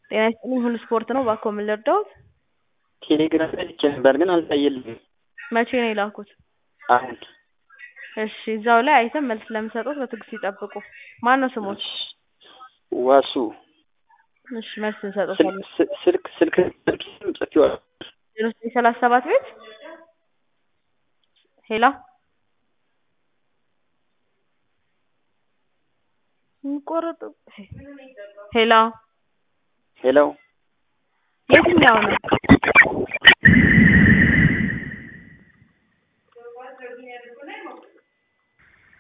ጤና ይስጥልኝ ሁሉ ስፖርት ነው እባክዎ ምን ልርዳዎት? ቴሌግራም ላይ ልኬ ነበር ግን አልታየልኝም። መቼ ነው የላኩት? አሁን እሺ እዛው ላይ አይተን መልስ ስለምንሰጥዎት በትዕግስት ይጠብቁ። ማነው ስሞት? ዋሱ እሺ መልስ እንሰጥዎታለን። ስልክ ስልክ ስልክ ስልኬንም ጽፌዋለሁ። ዜሮ ዘጠኝ ሰላሳ ሰባት ቤት ሄሎ ይቆረጥ ሄሎ ሄሎ የትኛው ነው?